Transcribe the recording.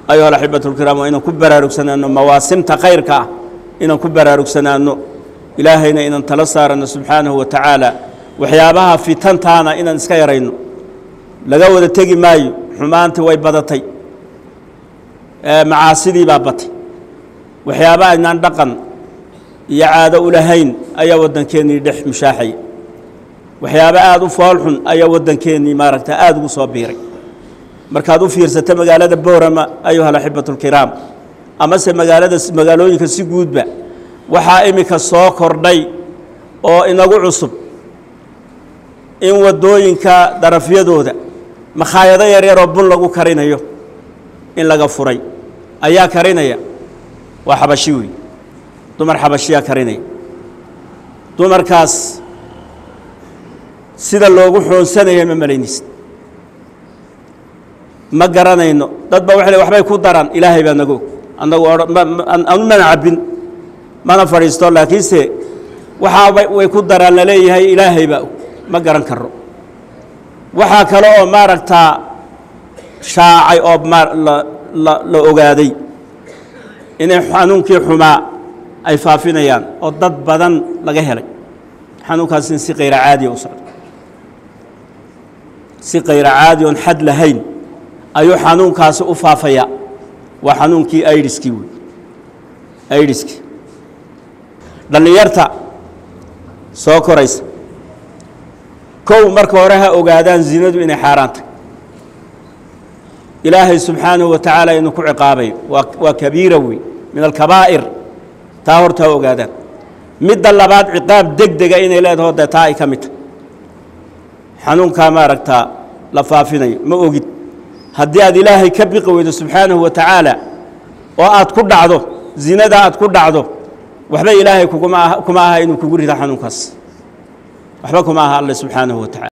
ayuha alaxibatu lkiraam waa inaan ku baraarugsanaano mawaasimta khayrka ah inaan ku baraarugsanaano ilaahayna inaan tala saarano subxaanahu wa tacaala waxyaabaha fitantaana inaan iska yarayno laga wada tegi maayo xumaantii way badatay macaasidii baa batay waxyaaba aynaan dhaqan iyo caado u lahayn ayaa waddankeennii dhex mushaaxaya waxyaaba aada u foolxun ayaa waddankeennii maaragta aada ugu soo biiray markaad u fiirsato magaalada boorama ayuha alaxibatu lkiraam amase magaalada magaalooyinka si guudba waxaa iminka soo kordhay oo inagu cusub in waddooyinka darafyadooda makhaayado yaryaroo bun lagu karinayo in laga furay ayaa karinaya waa xabashi wey dumar xabashiyaa karinaya dumarkaas sida loogu xoonsanaya ma malaynaysa ma garanayno dad ba waxay waxbay ku daraan ilaahay baa nago annagu anu mana cabbin mana fadhiisto laakiinse waxaa way ku daraan laleeyahay ilaahay baa ma garan karo waxaa kale oo maaragtaa shaacay oo la ogaaday inay xanuunkii xumaa ay faafinayaan oo dad badan laga helay xanuunkaas in si kayra caadiya u socdo si kayra caadi oon xad lahayn ayuu xanuunkaasi u faafayaa waa xanuunkii aidiskii wey aidiskii dhallinyarta soo koraysa kow marka hore ha ogaadaan zinadu inay xaaraan tahay ilaahay subxaanahu wa tacaala inuu ku ciqaabayo waa waa kabiira wey min alkabaa'ir taa horta ha ogaadaan midda labaad ciqaab deg dega inay leedaho dee taa ay ka mid tahay xanuunkaa maaragtaa la faafinayo ma ogid haddii aad ilaahay ka biqi weydo subxaanahu wa tacaala oo aad ku dhacdo zinada aad ku dhacdo waxba ilaahay kuguma kuma aha inuu kugu rida xanuunkaas waxba kuma aha alle subxaanahu wa tacala